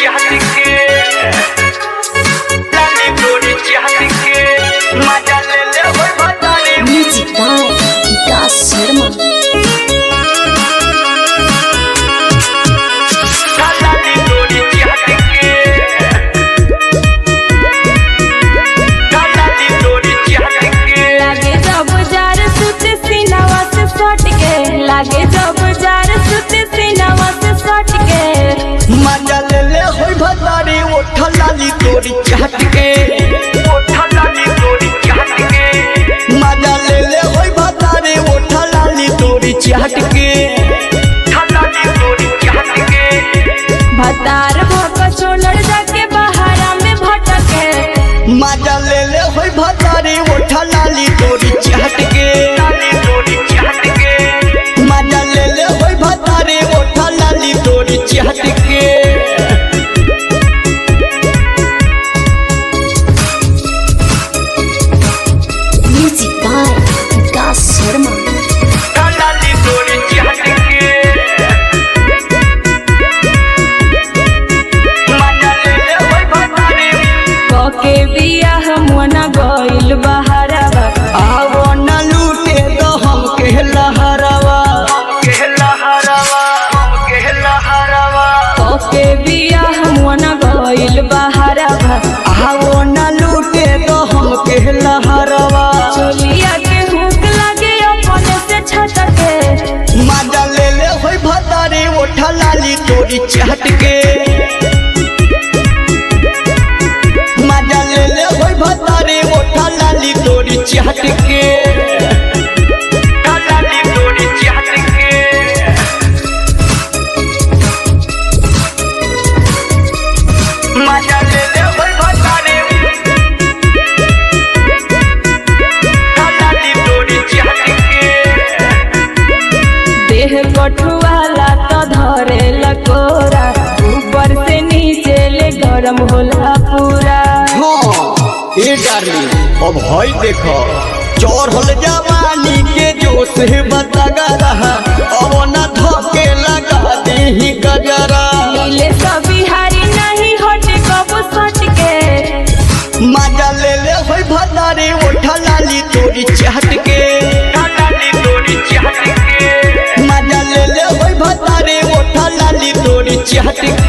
चाहत के लाली गोरी चाहत के मजा ले ले हो बताने Music by Vikas Sharma. लाली गोरी चाहत के लाली गोरी चाहत के लागे जब जार सुते सीनावा से सट के लागे जब जार सुते सीनावा से सट के मजा ले ले हो बताने ओठ लाली गोरी चाहत के ओठ लाली गोरी चाहत के मजा ले ले हो बताने ओठ लाली गोरी चाहत के लाली गोरी चाहत के भतार भक छोड़ जाके बहारा में भटके मजा ले ले होई भतारी ओठा लाली तोरी चाहत के लाली तोरी चाहत के मजा ले ले होई भतारी ओठा लाली तोरी चाहत के Music by Vikas Sharma. लाली तोरी चाहत के मजा ले ले होई भतारी कके बियाह मोना गइल बहारा आवो न लूटे तो हम कहला हरावा कहला हरावा हम कहला हरावा कके बियाह मोना गइल बहारा आवो न लूटे तो हम कहला हरावा चोलिया के हुक लागे अपने से छटके मजा ले ले होई भतारी ओठा लाली तोरी चाहत के मजा ले ले होई भतारी ओठा लाली तोरी चाहत के लाली तोरी चाहत के मजा ले ले होई भतारी लाली तोरी चाहत के देह कठुआला तो धरे लकोरा ऊपर से नीचे ले गरम होला पूरा हाँ ए डार्लिंग अब हई देखो चढ़ल जवानी के जोश बतागा रहा अब न धोके लगा दी गजरा नीले सब बिहारी नहीं हटे कबो सट के मजा ले ले होई भतारी ओठा लाली तोरी चाहत के लाली तोरी चाहत के मजा ले ले होई भतारी ओठा लाली तोरी चाहत